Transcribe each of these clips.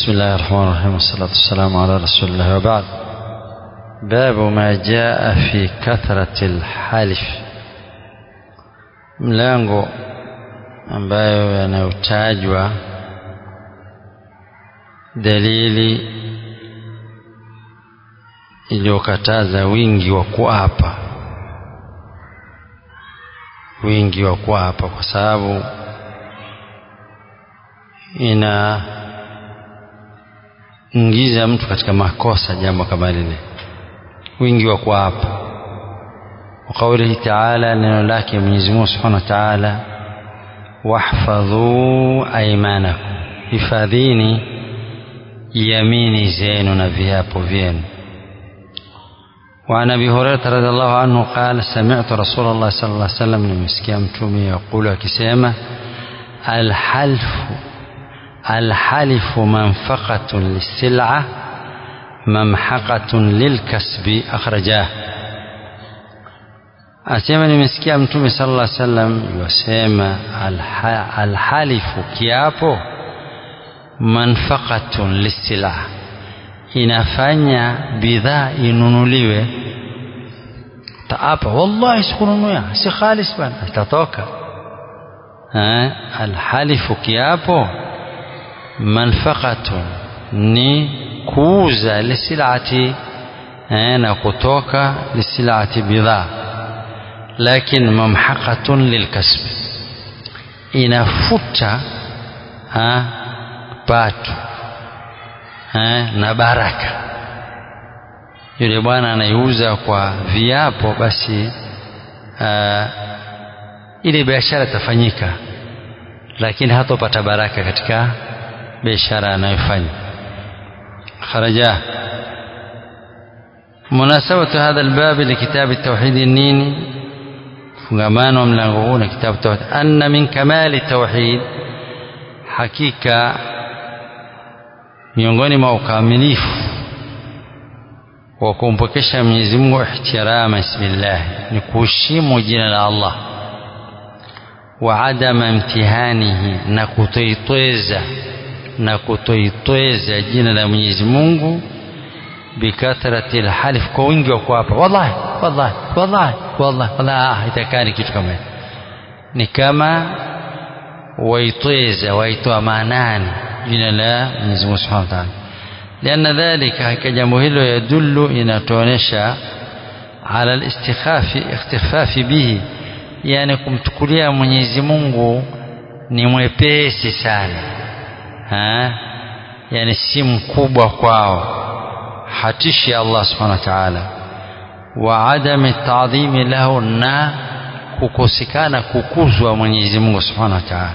بسم الله الرحمن الرحيم والصلاة والسلام على رسول الله وبعد باب ما جاء في كثرة الحلف mlango ambayo yanayotajwa dalili iliyokataza wingi wa kuapa wingi wa kuapa kwa sababu inaingiza mtu katika makosa jambo kama lile wingi wa kuapa wa qaulihi taala neno lake Mwenyezi Mungu Subhanahu wa Ta'ala wahfadhu aymanakum hifadhini yamini zenu na viapo vyenu وعن ابي هريره رضي الله عنه قال سمعت رسول الله صلى الله عليه وسلم nimesikia mtume يقول akisema الحلف الحلف منفقة للسلعة ممحقة للكسب أخرجاه asema nimesikia mtume sallallahu alaihi wasallam yasema alhalifu kiapo manfaqatun lisila inafanya bidhaa inunuliwe taapa wallahi sikununua si khalis bana itatoka alhalifu kiapo manfaqatun ni kuuza lisilati na kutoka lisilati bidhaa lakini mamhaqatun lilkasbi inafuta ha, pato ha, na baraka yule bwana anaiuza kwa viapo basi ha, ile biashara itafanyika lakini hatopata baraka katika biashara anayofanya kharaja munasabatu hadha albab likitabi التوحيد nini fungamano wa mlango huu na kitabu tauhid anna min kamali tauhid hakika miongoni mwa ukamilifu wa kumpokesha Mwenyezi Mungu ihtirama ismillah ni kuheshimu jina la Allah wa adama imtihanihi na kutoitweza na kutoitweza jina la Mwenyezi Mungu bikathrati alhalif kwa wingi wa kuapa wallahi wallahi wallahi wallahi wallahi itakani kitu kama hicho ni kama waitweza waitoa maanani jina la Mwenyezi Mungu Subhanahu wa Ta'ala لأن ذلك hakika jambo hilo yadullu inatuonesha ala al-istikhafi ikhtifafi bihi yani kumtukulia Mwenyezi Mungu ni mwepesi sana ha? yani si mkubwa kwao hatishi Allah subhanahu wa ta'ala wa adami taadhimi lahu na kukosekana kukuzwa Mwenyezi Mungu subhanahu wa ta'ala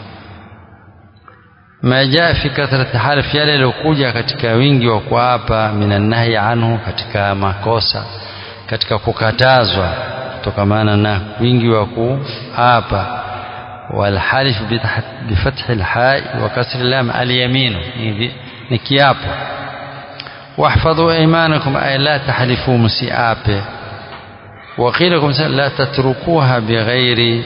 ma jaa fi kathrati half yale yaliokuja katika wingi wa kuapa minan nahyi anhu katika makosa katika kukatazwa kutokamana na wingi wa kuapa والحلف بفتح الحاء وكسر اللام اليمين ni kiapo واحفظوا ايمانكم اي لا تحلفوا مسيئape وقيل لكم لا تتركوها بغير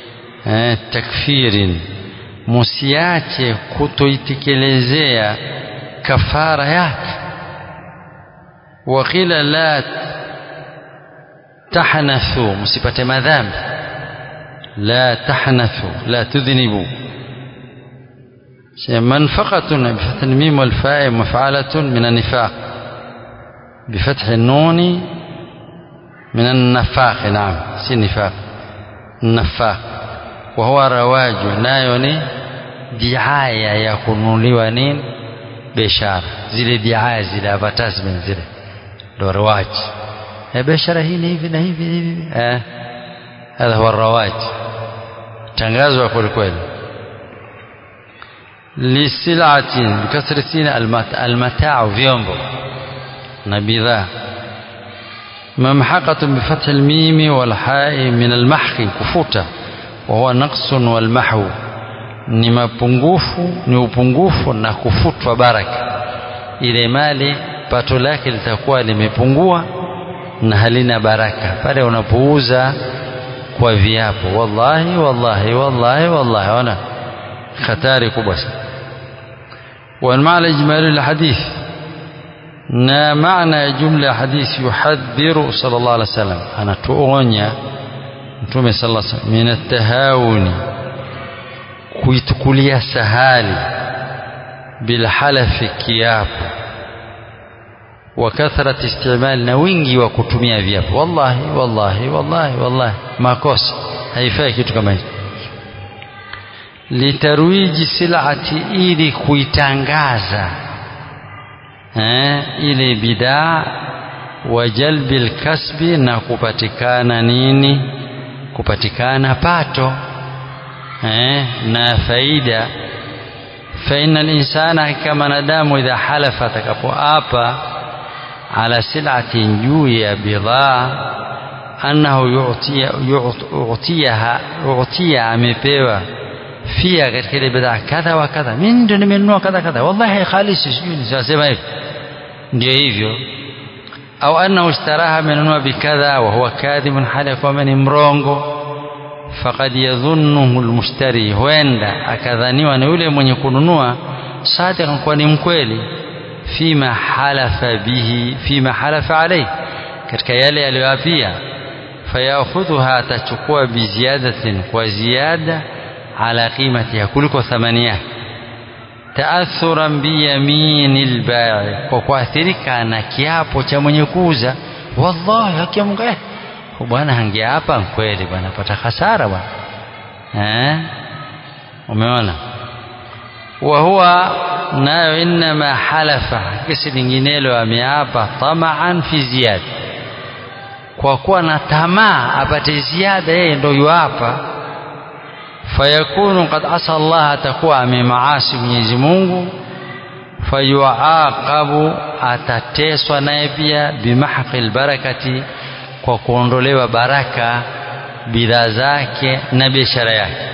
تكفير musiache kutoitekelezea kafara yake وقيل لا تحنثوا msipate madhambi لا تحنثوا لا تذنبوا منفقة بفتح الميم والفاء مفعلة من النفاق بفتح النون من النفاق نعم سي نفاق النفاق وهو رواج نايوني دعاية يكون لونين بشارة zile diaya zile advertisement zile ndo rewaj biashara hii ni hivi na hivi hivi eh hadha huwa rawaj tangazwa kweli kweli lisilatin bikasri sin almataa vyombo na bidhaa ممحقة بفتح الميم والحاء من المحق كفوتا وهو نقص والمحو ni mapungufu ni upungufu na kufutwa baraka ile mali pato lake litakuwa limepungua na halina baraka pale unapouza kwa viapo wallahi wallahi wallahi wallahi ona hatari kubwa sana والمعنى الإجمالي للحديث na maana ya jumla ya hadithi yuhadhiru sallallahu alaihi wasallam anatuonya mtume sallallahu alaihi wasallam min atahawuni kuitukulia sahali bilhalafi kiapo wa kathrat istimal na wingi wa kutumia viapo wallahi wallahi wallahi wallahi makosa haifai kitu kama hicho litarwiji silati ili kuitangaza eh, ile bidaa wa jalbi lkasbi na kupatikana nini kupatikana pato eh, na faida faina linsana hakika mwanadamu idha halafa atakapoapa ala silatin juu ya bidhaa annahu yu'tiyaha u'tiya amepewa fia katika ile bidhaa kadha wa kadha mimi ndio nimenunua kadha kadha wallahi khalisi sijui nisema hivi ndio hivyo au annahu ishtaraha amenunua bikadha wa huwa kadhibun hali ya kwamba ni mrongo faqad yadhunnuhu almushtari huenda akadhaniwa na yule mwenye kununua sadiqan kuwa ni mkweli fima halafa bihi fima halafa alayhi katika yale aliyoapia fayakhudhuha atachukua biziadatin kwa ziada ala qimatiha kuliko thamani yake taathuran biyamini lbai kwa kuathirika na kiapo cha mwenye kuuza wallahi haki ya Mungu eh bwana hangeapa kweli bwana pata hasara bwana eh umeona wa huwa nayo inma halafa kesi linginelo ameapa tamaan fi ziyada kwa kuwa na tamaa apate ziada yeye ndio yuapa fayakunu qad asa Allah atakuwa amemaasi Mwenyezi Mungu fayuaqabu atateswa naye pia bimahqil barakati kwa kuondolewa baraka bidhaa zake na biashara yake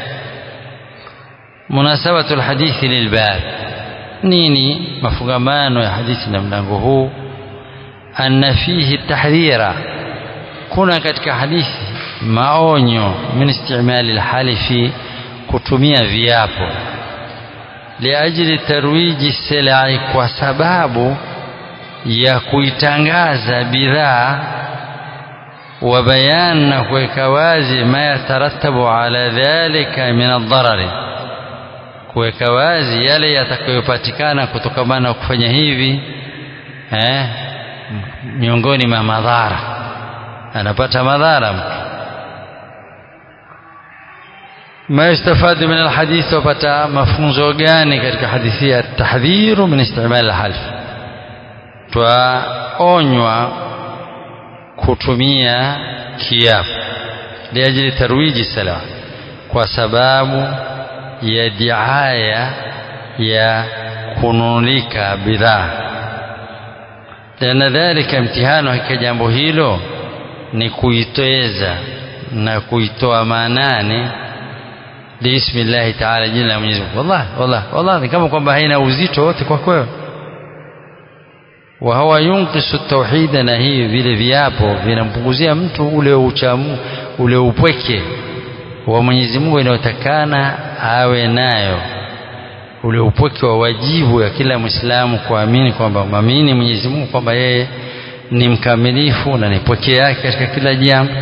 munasabatu alhadithi lilbab nini mafungamano ya hadithi na mlango huu anna fihi tahdhira kuna katika hadithi maonyo min istimali alhalifi kutumia viapo liajili tarwiji silai kwa sababu ya kuitangaza bidhaa wa bayan na kuweka wazi ma yataratabu ala dhalika min adharari kuweka wazi yale yatakayopatikana kutokamana na kufanya hivi eh, miongoni mwa madhara anapata madhara mtu ما يستفاد من الحديث وبتا مفهوم gani katika hadithi ya tahdhiru min istimal alhalf twaonywa kutumia kiapo liajili tarwiji sala kwa sababu ya diaya ya kununulika bidhaa lana dhalika mtihano hakika jambo hilo ni kuitoeza na kuitoa maanani biismi llahi taala jina la Mwenyezi Mungu wallahi wallahi wallahi kama kwamba haina uzito wote kwa kweli wa huwa yunqisu tauhida na hii vile viapo vinampunguzia mtu ule uchamu ule upweke wa Mwenyezi Mungu inayotakana awe nayo ule upweke wa wajibu ya kila Muislamu kuamini kwamba mwamini Mwenyezi Mungu kwamba yeye ni mkamilifu na ni pweke yake katika kila jambo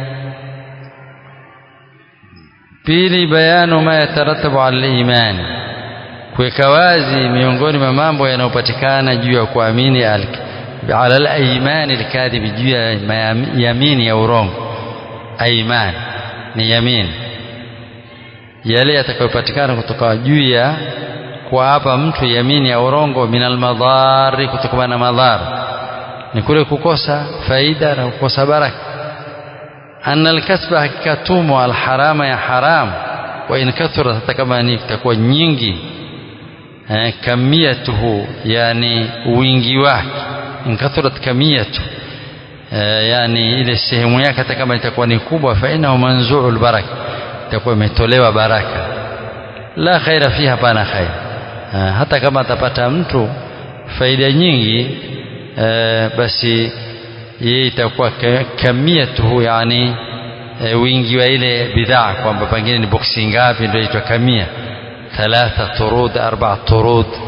pili bayanu ma yataratabu ala imani kuweka wazi miongoni mwa mambo yanayopatikana juu ya kuamini ala al-aymani al-kadhibi juu ya yamini ya urongo aiman ni yamini yale yatakayopatikana kutoka juu ya kuapa mtu yamini ya urongo min almadhari kutokana na madhara ni kule kukosa faida na kukosa baraka anna alkasba hakika tumo alharama ya haram wa in kathura hata kama ni itakuwa nyingi eh, kamiyatuhu yani wingi wake in kathurat kamiyatu eh, yani ile sehemu yake hata kama itakuwa ni kubwa fa innahu manzuu albaraka itakuwa imetolewa baraka la khaira fiha hapana khair eh, hata kama atapata mtu faida nyingi eh, basi yeye itakuwa kamiyatuhu yani e, wingi wa ile bidhaa kwamba pengine ni boksi ngapi ndio inaitwa kamia thalatha turud arba turud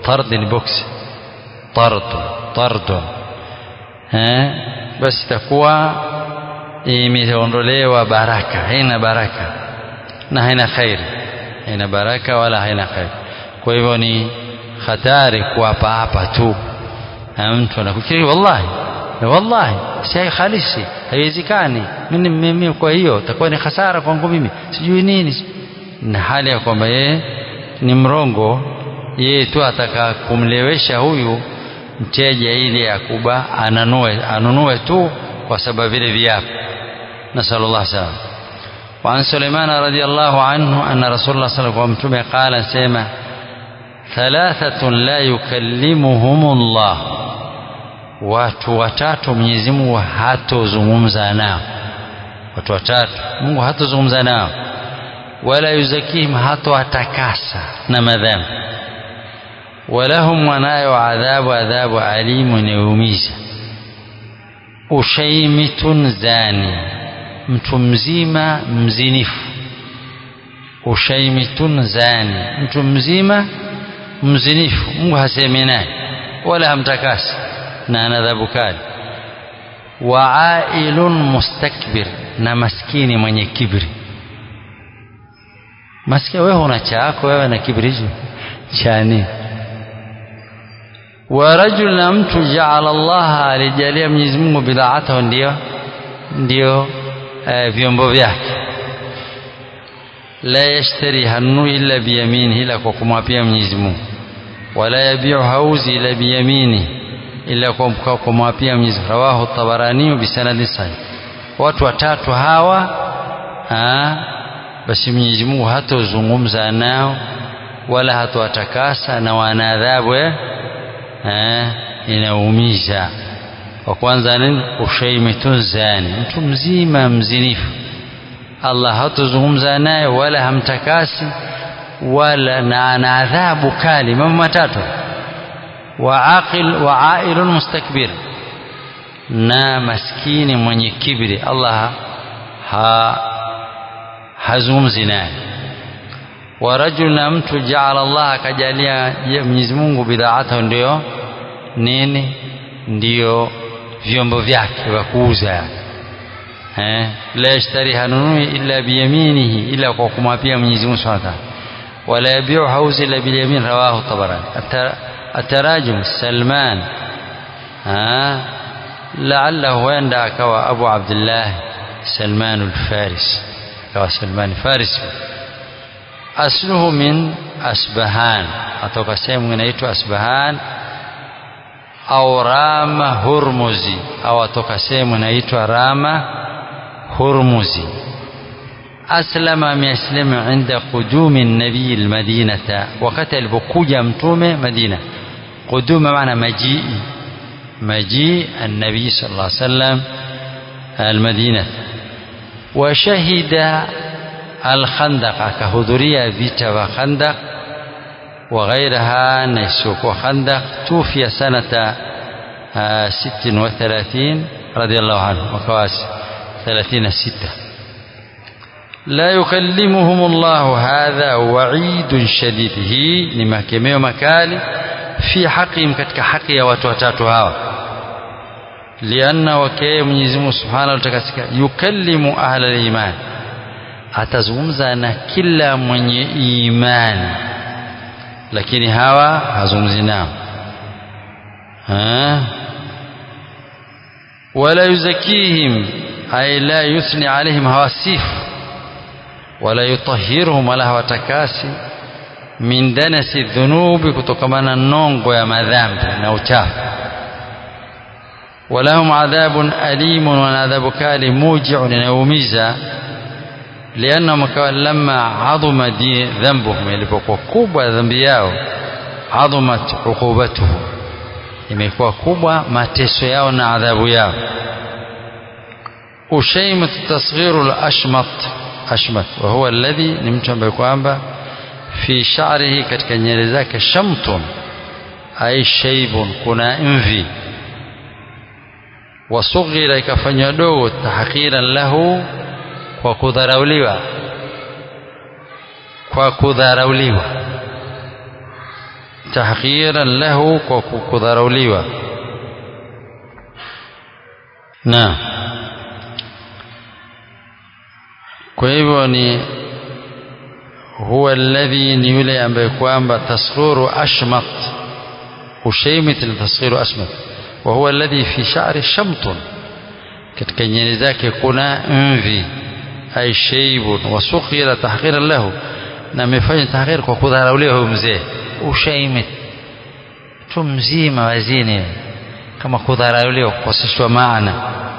tard ni box tard tard eh basi itakuwa imeondolewa baraka haina baraka na haina khairi haina baraka wala haina khairi kwa hivyo ni hatari kuapa hapa tu mtu anakufikiri wallahi wallahi si halisi haiwezekani mimi mimi kwa hiyo itakuwa ni hasara kwangu mimi sijui nini na hali ya kwamba yeye ni mrongo yeye tu ataka kumlewesha huyu mteja ili akuba anunue anunue tu kwa sababu vile viapo nasallu Allah salam وعن سليمان رضي الله عنه أن رسول الله صلى الله عليه وسلم قال سيما ثلاثة لا يكلمهم الله watu watatu Mwenyezi Mungu hatozungumza nao watu watatu Mungu hatozungumza nao wala yuzakihim hatowatakasa na madhambi walahum wanayo adhabu adhabu alimu inayoumiza ushaimitun zani mtu mzima mzinifu ushaimitun zani mtu mzima mzinifu Mungu hasemi naye wala hamtakasi na ana adhabu kali waailun mustakbir na maskini mwenye kibri maskini wewe una chako wewe na kibri hicho chani wa rajul na mtu jaala Allah alijalia Mwenyezi Mungu bidhaatahu ndio ndio eh, vyombo vyake la yashtari hanu illa biyaminihi ila kwa kumwapia Mwenyezi Mungu wala yabiu hauzi ila biyaminihi ila kwa kumwapia Mwenyezi Mungu rawahu Tabarani bisanadi sahih watu watatu hawa ha, basi Mwenyezi Mungu hatozungumza nao wala hatowatakasa na wana adhabu eh inaumiza wa kwanza nini ushaimitun zani mtu mzima mzinifu Allah hatozungumza naye wala hamtakasi wala na ana adhabu kali mambo matatu waaqil waailun mustakbir na maskini mwenye kibri Allah ha hazungumzi naye wa rajul na mtu jaala Allah akajalia Mwenyezi Mungu bidhaatahu ndio nini ndio vyombo vyake vya kuuza eh la yashtari hanunui illa biyaminihi ila kwa kumwapia Mwenyezi Mungu Subhanahu wa ta'ala wala yabiu hauzi illa bilyamin rawahu tabarani التراجم سلمان ها لعله وين akawa Abu Abdullah Salman al-Faris akawa Salman al-Faris asluhu min Asbahan atoka sehemu inaitwa Asbahan au Rama Hurmuzi au atoka sehemu inaitwa Rama Hurmuzi أسلم أسلم عند قدوم النبي المدينة وقت البكوجة متومة مدينة قدوم معنى مجيء مجيء النبي صلى الله عليه وسلم المدينة وشهد الخندق كهدرية فيتا وخندق وغيرها نيسوك وخندق توفي سنة ست وثلاثين رضي الله عنه وكواس ثلاثين ستة لا يكلمهم الله هذا وعيد شديد hii ni makemeo makali fi haqihim katika haki ya watu watatu hawa lianna wakee Mwenyezi Mungu Subhanahu wa Ta'ala yukallimu ahla al-iman atazungumza na kila mwenye imani lakini hawa hazungumzi nao wala yuzakihim ay la yuthni alaihim hawasifu wala yutahhiruhum wala hawatakasi min danasi dhunubi kutokamana nongo ya madhambi na uchafu walahum adhabun alimun wana adhabu kali mujiun inayoumiza liannahum kawa lamma adhuma dhambuhum ilipokuwa kubwa dhambi yao adhumat uqubatuhu imekuwa kubwa mateso yao na adhabu yao ushaimat tasghiru al-ashmat ashmat wa huwa alladhi ni mtu ambaye kwamba fi sha'rihi katika nywele zake shamtun ay shaybun kuna mvi wasughira ikafanywa dogo tahqiran lahu kwa kudharauliwa kwa kudharauliwa tahqiran lahu kwa kudharauliwa na kwa hivyo ni huwa alladhi ni yule ambaye kwamba tasghuru ashmat ushaymit tasghiru ashmat wa huwa alladhi fi sha'ri shamtun katika nywele zake kuna mvi ay shaybun wa sukhira tahqiran lahu na amefanya tahqir kwa kudharauliwa huyo mzee ushaimit tu mzima wazini kama kudharauliwa kukoseshwa maana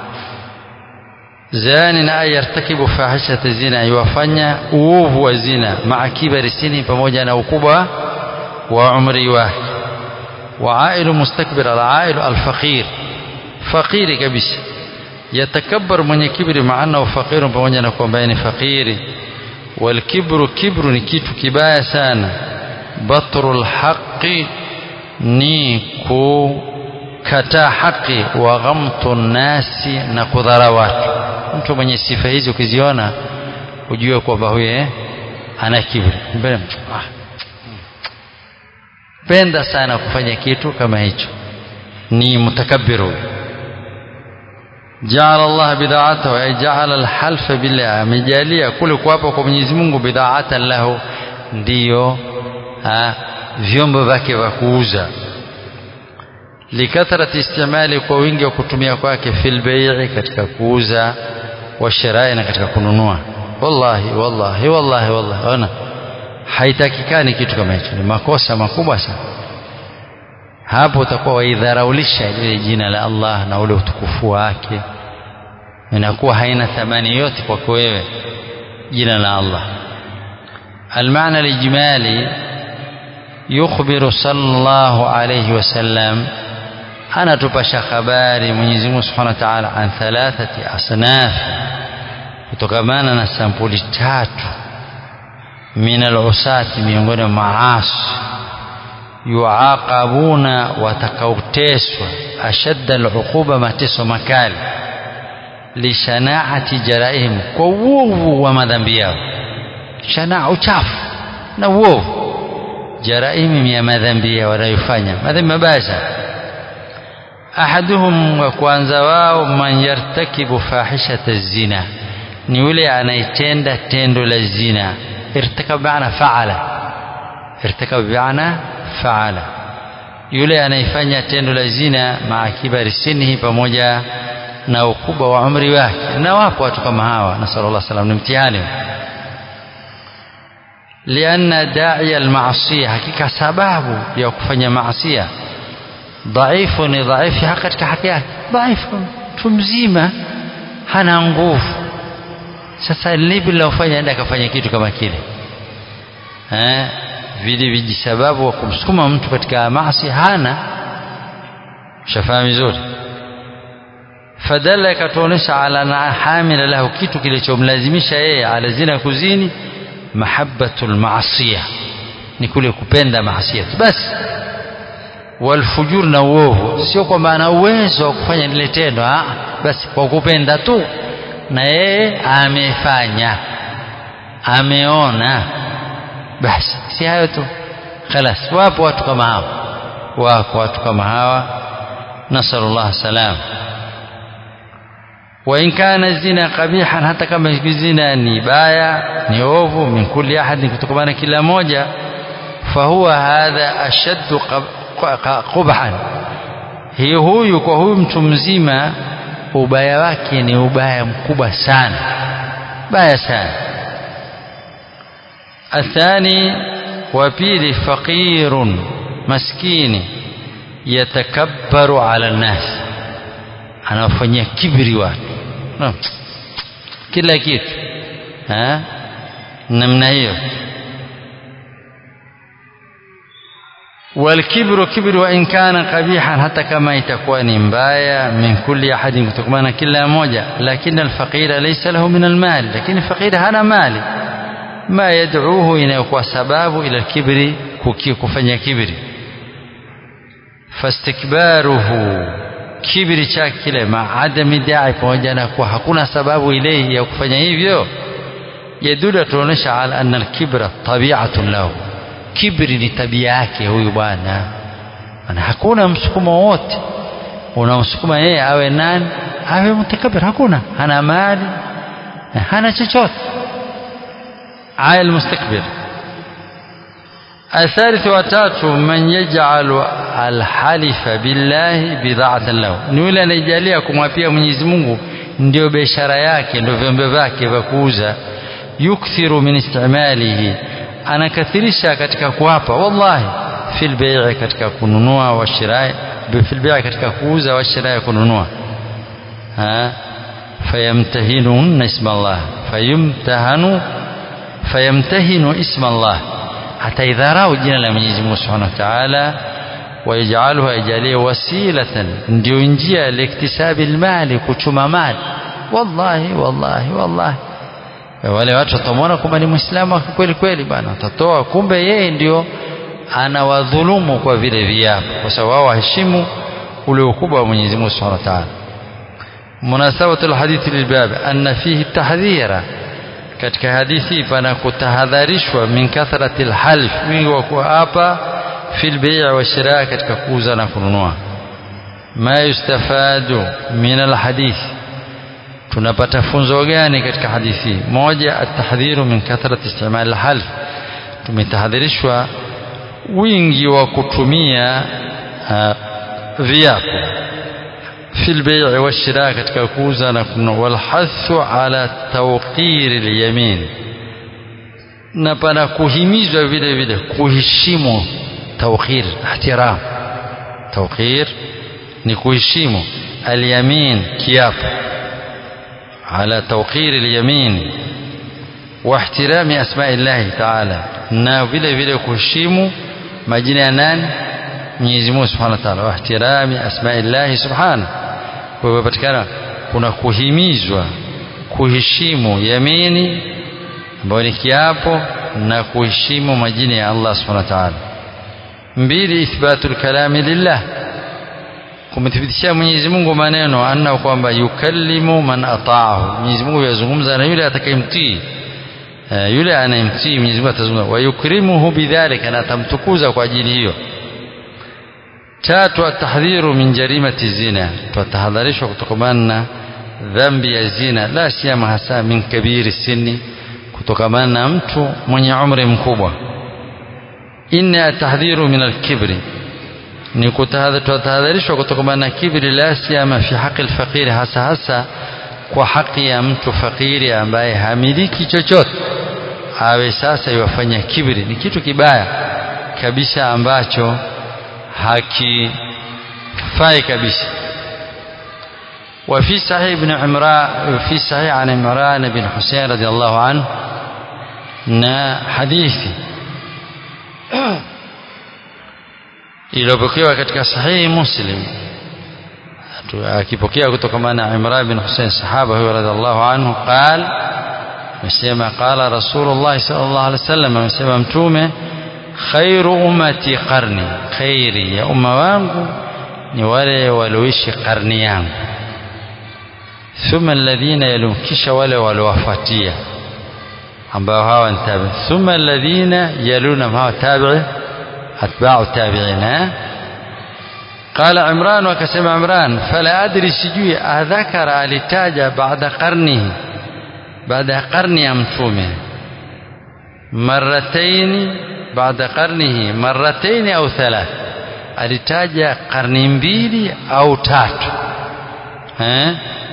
zani na yartakibu fahishata zina iwafanya uovu wa zina maa kibari sini pamoja na ukubwa wa umri wake وعائل مستكبر العائل الفقير فقير kabisa yatakabbar mwenye kibri maana faqiru pamoja na kwamba ni fakiri walkibru kibru ni kitu kibaya sana batrul haqi ni kukataa haki wa ghamtu nasi na kudhara watu mtu mwenye sifa hizi ukiziona ujue kwamba huye ana kibri mbele ah. penda sana kufanya kitu kama hicho ni mutakabbiru جعل الله بداعته أي جعل الحلف بالله amejalia kule kuapa kwa Mwenyezi Mungu bidhaatan lahu ndiyo vyombo vyake vya kuuza likathrati istimali kwa wingi wa kutumia kwake fil bai'i katika kuuza wa shirai na katika kununua wallahi wallahi wallahi wallahi ona haitakikani kitu kama hicho ni makosa makubwa sana hapo utakuwa waidharaulisha lile jina la Allah na ule utukufu wake inakuwa haina thamani yote kwako wewe jina la Allah المعنى الإجمالي يخبر صلى الله عليه وسلم أنا تبشى خباري من يزمه سبحانه وتعالى عن ثلاثة أصناف kutokamana na sampuli tatu min alusati miongoni mwa maasi yuaqabuna watakaoteswa ashadda aluquba mateso makali lishanaati jaraihim kwa uovu wa madhambi yao shanaa uchafu na uovu jaraihim ya madhambi yao wanayofanya madhambi mabaya sana ahaduhum wa kwanza wao man yartakibu fahishata zina ni yule anayetenda tendo la zina irtakab maana faala irtakab maana faala yule anayefanya tendo la zina maa kibari sinihi pamoja na ukubwa wa umri wake na wapo watu kama hawa nasallallahu salam ni mtihani lianna da'i almaasiya hakika sababu ya kufanya maasia dhaifu ni dhaifu katika haki yake dhaifu mtu mzima hana nguvu sasa lipi linalofanya enda akafanya kitu kama kile eh vile vijisababu wa kumsukuma mtu katika maasi hana shafahamu vizuri fadalla ikatuonesha ala na hamila lahu kitu kilichomlazimisha yeye ala zina kuzini mahabbatul maasiya ni kule kupenda maasiya basi walfujur na uovu sio kwamba ana uwezo wa kufanya lile tendo basi kwa kupenda tu na yeye amefanya ameona basi si hayo tu khalas wapo watu kama hawa wako watu kama hawa nasallallahu salam وإن كان الزنا قبيحا حتى كما الزنا ni baya ni ovu min kulli ahad kutokana kila moja fahuwa hadha ashaddu qubhan hiyo huyu kwa huyu mtu mzima ubaya wake ni ubaya mkubwa sana baya sana athani wa pili faqirun maskini yatakabbaru ala nnas anawafanyia kibri watu no. kila kitu ha? namna hiyo والكبر كبر وإن كان قبيحا حتى كما يتكون مبايا من كل أحد كتكمان كلا موجة لكن الفقير ليس له من المال لكن الفقير هنا مال ما يدعوه إلى سباب إلى الكبر كفنيا كبر فاستكباره kibri chake kile maadami dai pamoja na kuwa hakuna sababu ile ya kufanya hivyo yadulu tuonesha ala anna alkibra tabi'atun lahu kibri ni tabia yake huyu bwana maana hakuna msukumo wote unamsukuma yeye awe nani awe mutakabir hakuna hana mali hana chochote عائل مستكبر الثالث وتاتو من يجعل الحلف بالله بضاعة له ni yule anayejalia kumwapia Mwenyezi Mungu ndio biashara yake ndio vyombo vyake vya kuuza yukthiru min istimalihi anakathirisha katika kuapa wallahi fil bai'i katika kununua wa shirai fil bai'i katika kuuza wa shirai kununua ha fayamtahinun isma Allah fayumtahanu fayamtahinu isma Allah ataidharau jina la Mwenyezi Mungu Subhanahu wa Ta'ala wayajaluha ajalie wasilatan ndio njia ya iktisabi almali kuchuma mali wallahi wallahi wallahi wale watu watamwona kwamba ni muislamu kweli kweli bana atatoa kumbe yeye ndio anawadhulumu kwa vile viapo kwa sababu wao waheshimu ule ukubwa wa Mwenyezi Mungu Subhanahu wa Ta'ala munasabatu alhadithi lilbab anna fihi tahdhira katika hadithi pana kutahadharishwa min kathrati alhalf wingi wa kuapa fil bei' wa shiraa katika kuuza na kununua ma yustafadu min alhadith tunapata funzo gani katika hadithi moja atahdhiru min kathrati istimal alhalf tumetahadharishwa wingi wa kutumia uh, viapo في البيع والشراء katika kuuza na kununua walhathu ala tawqir alyamin na pana kuhimizwa vile vile kuheshimu tawqir ihtiram tawqir ni kuheshimu alyamin kiapo ala tawqir alyamin wa ihtirami asma'illahi ta'ala na vile vile kuheshimu majina ya nani Mwenyezi Mungu Subhanahu wa Ta'ala wa ihtirami asma'illahi subhanahu kwa hivyo patikana kuna kuhimizwa kuheshimu yamini ambayo ni kiapo na kuheshimu majina ya Allah subhanahu wa ta'ala mbili ithbatul kalami lillah kumthibitishia Mwenyezi Mungu maneno anna kwamba yukallimu man ata'ahu Mwenyezi Mungu yazungumza na yule atakayemtii yule anayemtii Mwenyezi Mungu atazungumza wa yukrimuhu bidhalika na atamtukuza kwa ajili hiyo tatu atahdhiru min jarimati zina tutahadharishwa kutokamana na dhambi ya zina la siyama hasa min kabiri sinni kutokamana na mtu mwenye umri mkubwa inna tahdhiru min alkibri ni kutahadharishwa kutokamana na kibri la siyama fi haqi alfaqiri hasa hasa kwa haki ya mtu fakiri ambaye hamiliki chochote awe sasa iwafanya kibri ni kitu kibaya kabisa ambacho hakifai kabisa وفي صحيح ابن عمران في صحيح عن عمران بن حسين رضي الله عنه na hadithi iliyopokewa katika sahihi muslim akipokea kutokamana na Imran bin Hussein sahaba huyo radhiallahu anhu qal amesema qala rasulullah sallallahu alaihi wasallam amesema mtume khairu ummati qarni khairi ya umma wangu ni wale walioishi karni yangu thumma alladhina yalum kisha wale waliowafuatia ambao hawa ni tabi thumma alladhina yaluna hawa tabi'i atba'u tabi'ina قال عمران وكسم عمران فلا أدري سجوي أذكر alitaja بعد قرنه بعد قرن أمتومه مرتين بعد قرنه مرتين أو ثلاث alitaja karni mbili au tatu eh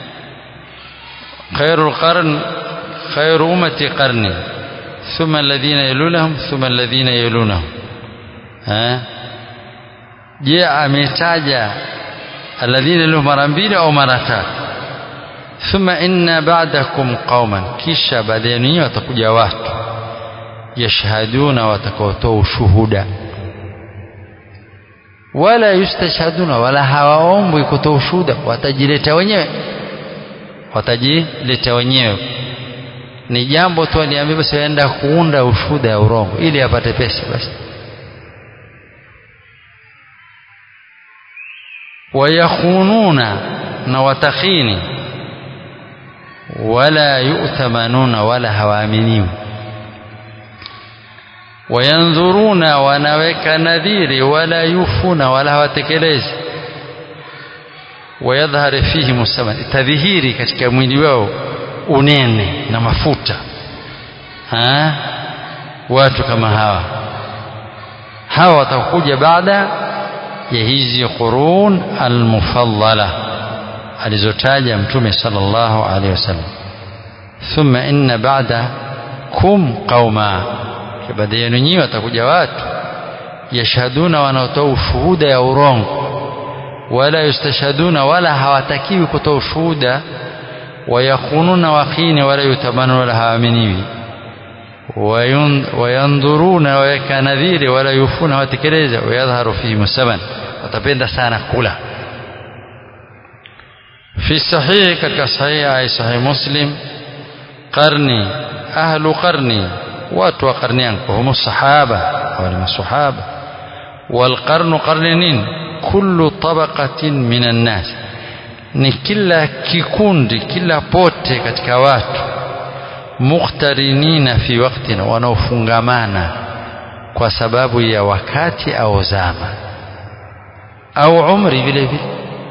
khairul qarn khairu ummati qarni thumma alladhina yalunahum thumma alladhina yalunahum eh je ametaja alladhina lahu mara mbili au mara tatu thumma inna ba'dakum qauman kisha baada yenu watakuja watu yashhaduna watakaotoa ushuhuda wala yustashhaduna wala hawaombwi kutoa ushuhuda watajileta wenyewe watajileta wenyewe ni jambo tu aliambia basi aenda kuunda ushuhuda ya urongo ili apate pesa basi wayakhununa na watakhini wala yu'tamanuna wala hawaaminiwi wayandhuruna wanaweka nadhiri wala yufuna wala hawatekelezi wayadhhar fihi musaman tadhihiri katika mwili wao unene na mafuta ha? watu kama hawa hawa watakuja baada ya hizi qurun almufadala alizotaja mtume sallallahu alaihi wasallam thumma inna ba'da kum qauma baada yenu nyinyi watakuja watu yashhaduna wanaotoa ushuhuda ya urongo wala yustashhaduna wala hawatakiwi kutoa ushuhuda wayakhununa wakhini wala yutamanu wala haaminiwi wayandhuruna waweka nadhiri wala yufuna watekeleza wayadhharu fihim saman watapenda sana kula fi sahihi katika sahihi ay sahihi muslim qarni ahlu qarni watu wa qarni yangu hum sahaba wal masahaba wal qarnu qarni nini kullu tabaqatin minan nas ni kila kikundi kila pote katika watu mukhtarinina fi waqtin wanaofungamana kwa sababu ya wakati au zama au umri vile vile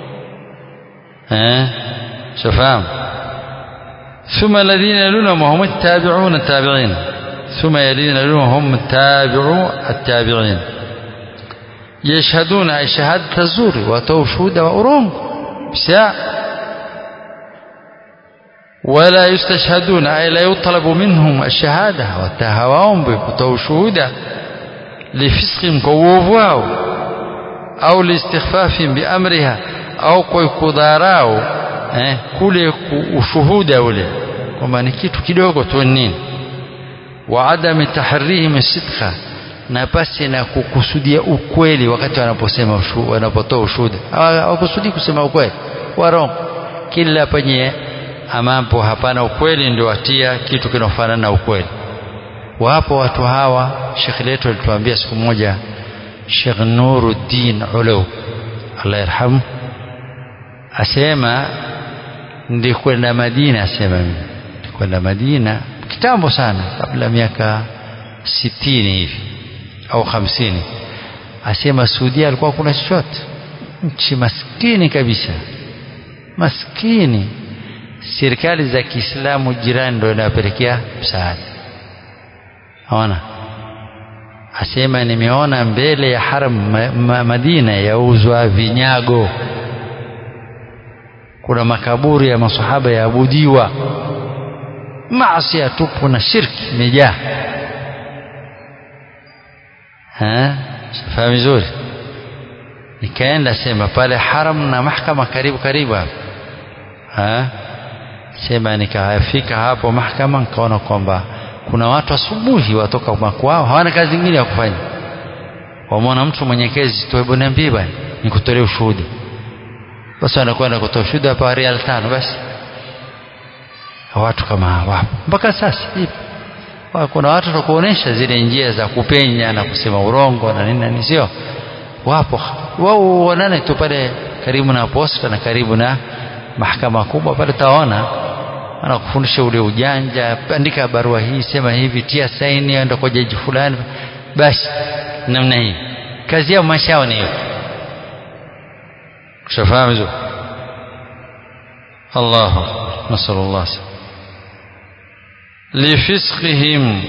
eh shafahamu ثم الذين يلونهم هم التابعون التابعين ثم الذين يلونهم هم التابعو التابعين يشهدون أي شهادة الزور وتو شهود وأرونغ بساع ولا يستشهدون أي لا يطلب منهم الشهادة وتهواهم بتو شهودة لفسقهم كووفواو أو لاستخفاف بأمرها أو كوي كوداراو eh, kule ushuhuda ule kwamba ni kitu kidogo tu nini wa adami tahrihim sidqa na pasi na kukusudia ukweli wakati wanaposema wanapotoa ushuhuda hawakusudi kusema ukweli warongo kila penye ambapo hapana ukweli ndio watia kitu kinafanana na ukweli wapo watu hawa Sheikh letu alituambia siku moja Sheikh Nuruddin Ulu Allah yarhamu asema ndikwenda Madina asema mimi ndikwenda Madina kitambo sana kabla miaka sitini hivi au hamsini asema Saudia alikuwa kuna chochote nchi maskini kabisa maskini serikali za Kiislamu jirani ndio inapelekea msaada ona asema nimeona mbele ya haram ma, ma, Madina yauzwa vinyago kuna makaburi ya masahaba yaabudiwa maasi tupu na shirki imejaa fahamu vizuri nikaenda sema pale haram na mahkama karibu karibu hapo sema nikafika hapo mahkama nikaona kwamba kuna watu asubuhi watoka makwao hawana kazi nyingine ya kufanya wamwona mtu mwenye kezi tu hebu niambie bwana nikutolee ushuhuda basi wanakwenda kutoa ushuhuda hapa rial tano basi watu kama wapo mpaka sasa ipo kuna watu watakuonesha zile njia za kupenya na kusema urongo na nini nini sio wapo wao wanane tu pale karibu na posta na karibu na mahakama kubwa pale taona anakufundisha ule ujanja andika barua hii sema hivi tia saini enda kwa jaji fulani basi namna hii kazi yao maisha yao ni hiyo ushafahamu hizo Allah nasallallahu lifisqihim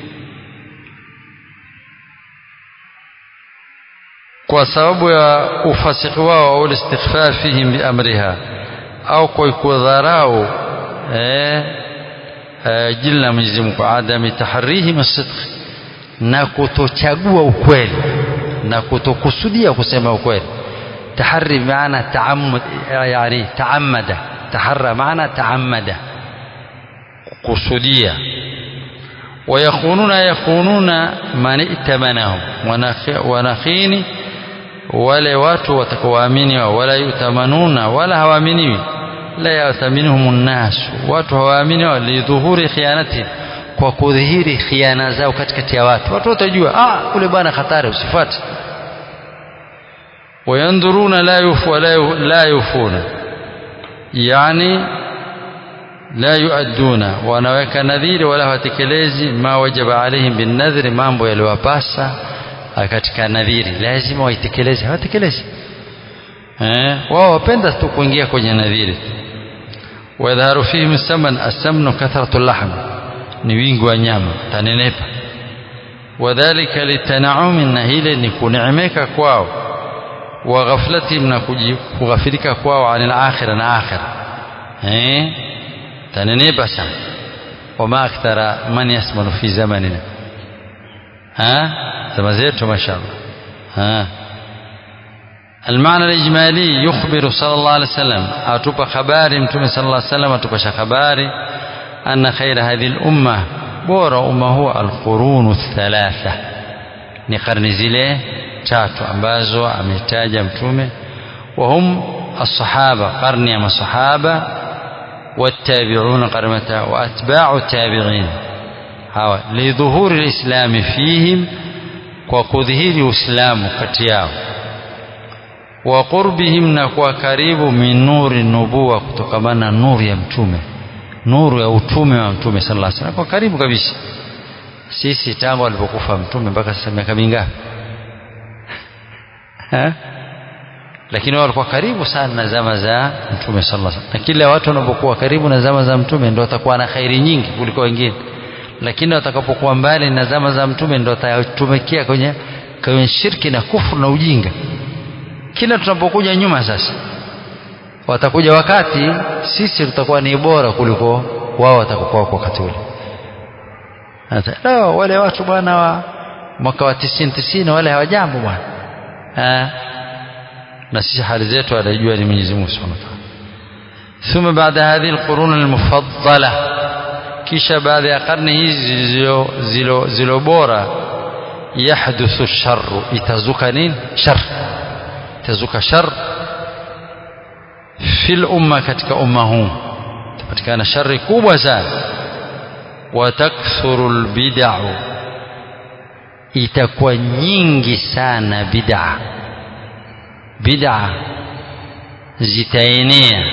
kwa sababu ya ufasiki wao au istighfafihim biamriha au kwa kudharau eh, eh, jina la Mwenyezi Mungu adami tahrihim as-sidq na kutochagua ukweli na kutokusudia kusema ukweli tahari maana taammud yani taammada taharra maana taammada kusudia wayakhununa yakhununa man itamanahum wanakhini wale watu watakaoamini wala yutamanuna wala hawaaminiwi la yataminuhum nnas watu hawaamini lidhuhuri khianati kwa kudhihiri khiana zao katikati ya watu watu watajua ah ule bwana hatari usifuate wayandhuruna la yufu la, la yufuna yani la yuadduna wanaweka nadhiri wala hawatekelezi ma wajaba alaihim binnadhri mambo yaliwapasa katika nadhiri lazima waitekeleze hawatekelezi eh wao wapenda tu kuingia kwenye nadhiri wadharu fihim saman asamnu kathratu lahm ni wingi wa nyama tanenepa wadhalika litanaumi na hile ni kuneemeka kwao wa ghaflatihim na kughafilika kwao anil akhira na akhira eh tanenepa sana wama akthara man yasmanu fi zamanina ha zama zetu mashallah ha المعنى الإجمالي يخبر صلى الله عليه وسلم أتوب خباري متوم صلى الله عليه وسلم أتوب خباري أن خير هذه الأمة بور أمه القرون الثلاثة ni karni zile tatu ambazo ametaja mtume wahum الصحابة قرن يا الصحابة والتابعون قرمتا وأتباع التابعين هوا لظهور الإسلام فيهم وكظهير الإسلام كتياو وقربهم نكوا كريب من نور النبوة كتكمنا نور يا mtume nuru ya utume wa mtume sallallahu alaihi wasallam kwa karibu kabisa sisi tangu alipokufa mtume mpaka sasa miaka mingapi lakini wao walikuwa karibu sana na zama za mtume sallallahu alaihi wasallam na kila watu wanapokuwa karibu na zama za mtume ndio watakuwa na khairi nyingi kuliko wengine lakini watakapokuwa mbali na zama za mtume ndio watatumikia kwenye kwenye shirki na kufuru na ujinga kila tunapokuja nyuma sasa watakuja wakati sisi tutakuwa ni bora kuliko wao watakokuwa kwa wakati ule no, wale watu bwana wa mwaka wa tisini tisini wale hawajambo bwana na sisi hali zetu anajua ni Mwenyezi Mungu Subhanahu wa Ta'ala ثم بعد هذه القرون المفضلة kisha baada ya karne hizi zilo, zilo, zilo bora yahduthu sharru itazuka nini shar itazuka shar fil umma katika umma huu itapatikana shari kubwa sana watakthuru lbidau itakuwa nyingi sana bid'a bid'a zitaenea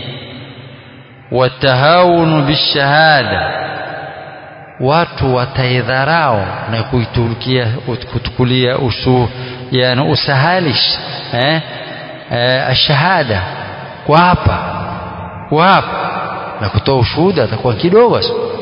watahawunu bishahada watu wataidharau na kuitukia kutukulia usu yani usahalish eh, eh ashahada kwa hapa kwa hapa na kutoa ushuhuda atakuwa kidogo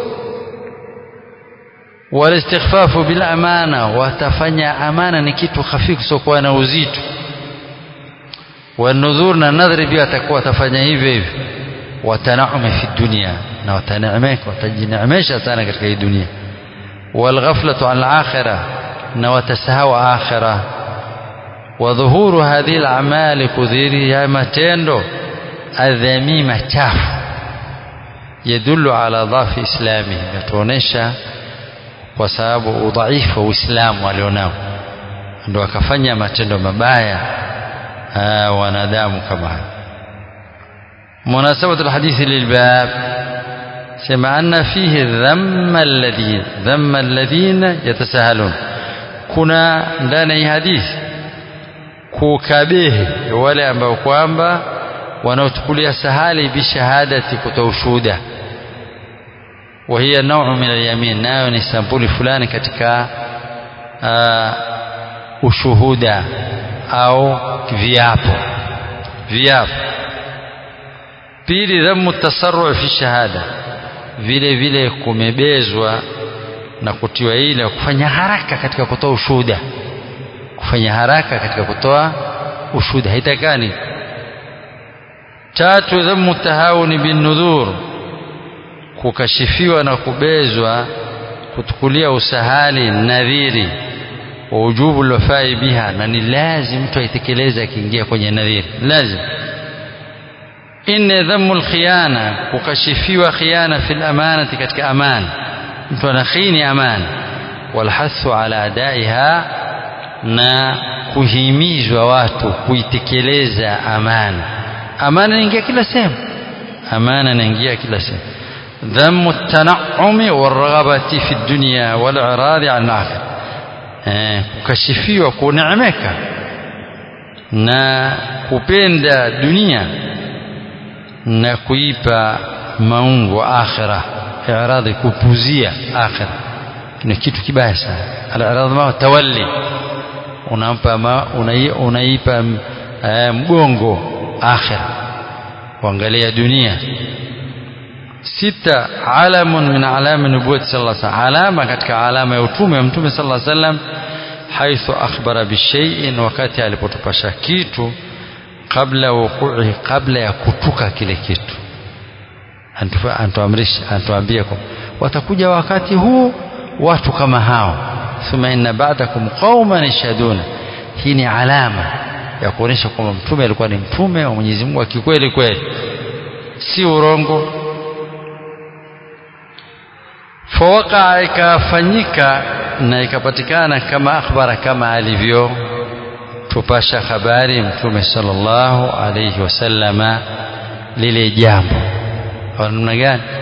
walistighfafu bil amana watafanya amana ni kitu hafifu siokuwa na uzito wanudhur na nadhri pia atakuwa atafanya hivyo hivyo watanaume fi dunia na wataneemeka watajineemesha sana katika hii dunia walghaflatu an alakhirah na watasahau akhirah wadhuhuru hadhihi alamali kudhiri ya matendo adhamima chafu yadullu ala dhafi islamihi yatuonesha kwa sababu udhaifu wa uislamu alionao ndo akafanya matendo mabaya wanadamu kama haya مناسبة الحديث للباب سمع أن فيه ذم الذين ذم الذين يتساهلون كنا ndani ya hadithi kukabehe wale ambao kwamba wanaochukulia sahali bishahadati kutoa ushuhuda وهي نوع من اليمين nayo ni sampuli fulani katika uh, ushuhuda au viapo viapo pili dhamu tasarru fi shahada vile vile kumebezwa na kutiwa ile kufanya haraka katika kutoa ushuhuda kufanya haraka katika kutoa ushuhuda haitakani tatu dhamu tahawuni bin nudhur kukashifiwa na kubezwa kutukulia usahali nadhiri wa ujubu lwafai biha na ni lazim mtu aitekeleze akiingia kwenye nadhiri lazim inne dhamu lkhiyana kukashifiwa khiyana fi lamanati katika amana mtu anakhini amana walhathu ala adaiha na kuhimizwa watu kuitekeleza amana amana inaingia kila sehemu amana inaingia kila sehemu ذم التنعم والرغبة في الدنيا والإعراض عن الآخرة kukashifiwa kuneemeka na kupenda dunia na kuipa maungu akhira i'radhi kupuzia akhira ni kitu kibaya sana al-i'radhi ma tawalli unampa ma, unai, unaipa uh, mgongo akhira kuangalia dunia sita alamun min alami nubuwati sallallahu alaihi wasallam alama katika alama ya utume wa mtume sallallahu alaihi wasallam haithu akhbara bishai'in wakati alipotupasha kitu kabla wuqu'i kabla ya kutuka kile kitu antuamrisha antuambia kwa watakuja wakati huu watu kama hao thumma inna ba'dakum qauman yashhaduna hii ni alama ya kuonyesha kwamba mtume alikuwa ni mtume wa Mwenyezi Mungu kikweli kweli si urongo fawaqa ikafanyika na ikapatikana kama akhbara kama alivyo tupasha habari mtume sallallahu alayhi wasallama lile jambo kwa namna gani